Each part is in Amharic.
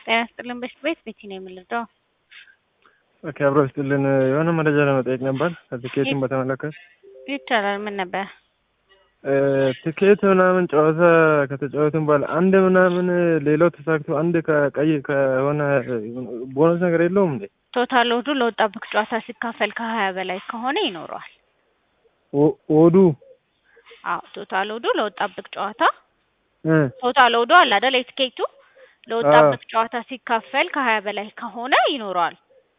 ጤና ይስጥልን በሽት ቤት ቤቲ ነው የምንረዳው። ኦኬ አብሮ ይስጥልን። የሆነ መረጃ ለመጠየቅ ነበር ትኬቱን በተመለከተ። ይቻላል። ምን ነበር? ትኬት ምናምን ጨዋታ ከተጫወትን በኋላ አንድ ምናምን ሌላው ተሳክቶ አንድ ከቀይ ከሆነ ቦነስ ነገር የለውም እንዴ? ቶታል ወዱ ለወጣብህ ጨዋታ ሲካፈል ከሀያ በላይ ከሆነ ይኖረዋል። ወዱ አዎ ቶታል ወዱ ለወጣብህ ጨዋታ እ ቶታል ወዱ አለ አይደል? የትኬቱ ለወጣብህ ጨዋታ ሲካፈል ከሀያ በላይ ከሆነ ይኖረዋል።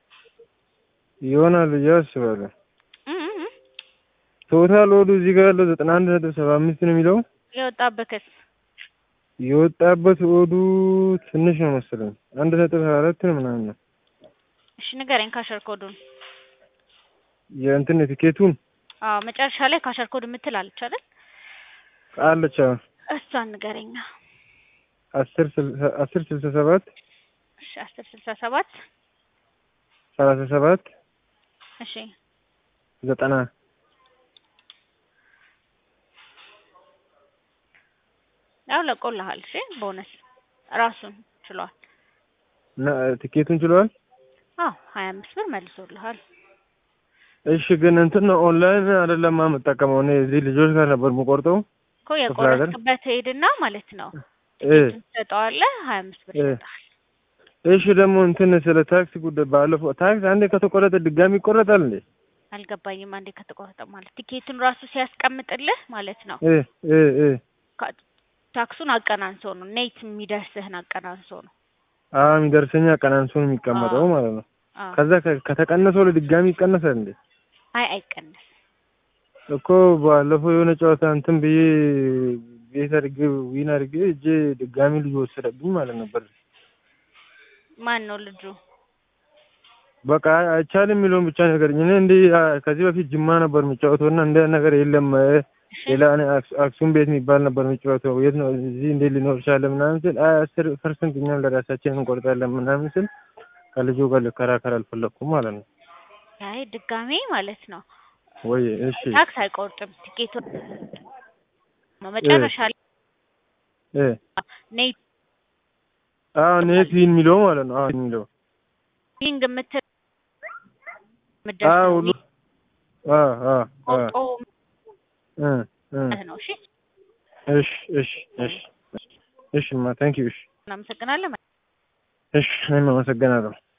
ይሆናል ብዬ አስባለሁ። እ እ እ ቶታል ወዱ እዚህ ጋር ያለው ዘጠና አንድ ነጥብ ሰባ አምስት ነው የሚለው የወጣብህስ የወጣበት ወዱ ትንሽ ነው መሰለኝ አንድ ነጥብ ሀያ አራት ነው ምናምን ነው እሺ ንገረኝ ካሸር ኮዱን። የእንትን የትኬቱን አዎ መጨረሻ ላይ ካሸር ኮድ የምትል አለች አይደል? አለች አዎ። እሷን ንገረኛ። አስር ስልሳ አስር ስልሳ ሰባት እሺ አስር ስልሳ ሰባት ሰላሳ ሰባት እሺ ዘጠና ያው ለቆልሃል። እሺ ቦነስ ራሱን ችሏል። እና ትኬቱን ችሏል። አዎ ሀያ አምስት ብር መልሶልሃል። እሺ ግን እንትን ነው ኦንላይን አይደለም የምጠቀመው እኔ እዚህ ልጆች ጋር ነበር የምቆርጠው። እኮ የቆረጥክበት ሄድና ማለት ነው እ ትሰጠዋለህ። ሀያ አምስት ብር እ ይሰጥሃል። እሺ ደግሞ እንትን ስለ ታክሲ ጉዳይ ባለፈው ታክስ አንዴ ከተቆረጠ ድጋሚ ይቆረጣል እንዴ? አልገባኝም። አንዴ ከተቆረጠ ማለት ቲኬቱን ራሱ ሲያስቀምጥልህ ማለት ነው እ እ እ ካ- ታክሱን አቀናንሶ ነው ኔት የሚደርስህን አቀናንሶ ነው። አዎ የሚደርሰኛ ቀናንሶ ነው የሚቀመጠው ማለት ነው። አዎ። ከዛ ከ- ከተቀነሰው ለድጋሚ ይቀነሳል እንዴ? አይ አይቀነስ እኮ ባለፈው የሆነ ጨዋታ እንትን ብዬ ቤት አድርጌ ዊን አድርጌ እጄ ድጋሚ ልጅ ወሰደብኝ ማለት ነበር። ማን ነው ልጁ? በቃ አይቻልም የሚለውን ብቻ ነገር እኔ እንደ ከዚህ በፊት ጅማ ነበር የሚጫወተው እና እንደ ነገር የለም እሺ ሌላ እኔ አክሱ- አክሱም ቤት የሚባል ነበር የሚጫወተው የት ነው እዚህ እንዴት ሊኖር ይችላል ምናምን ስል አይ አስር ፐርሰንት እኛም ለራሳችን እንቆርጣለን ምናምን ስል ከልጁ ጋር ልከራከር አልፈለኩም ማለት ነው። አይ ድጋሜ ማለት ነው ወይ እሺ ታክስ አይቆርጥም። ቲኬቱ መጨረሻ ላይ እ ኔት አዎ ኔት ዊን የሚለው ማለት ነው። አዎ የሚለው ቢንግ የምትል አዎ ምደርሰው ሁሉ አዎ አዎ አዎ ቆርጦ እ እ ነው። እሺ እሺ እሺ እሺ እሺ ማ ታንክ ዩ እሺ እናመሰግናለን። እሺ እኔም አመሰግናለሁ።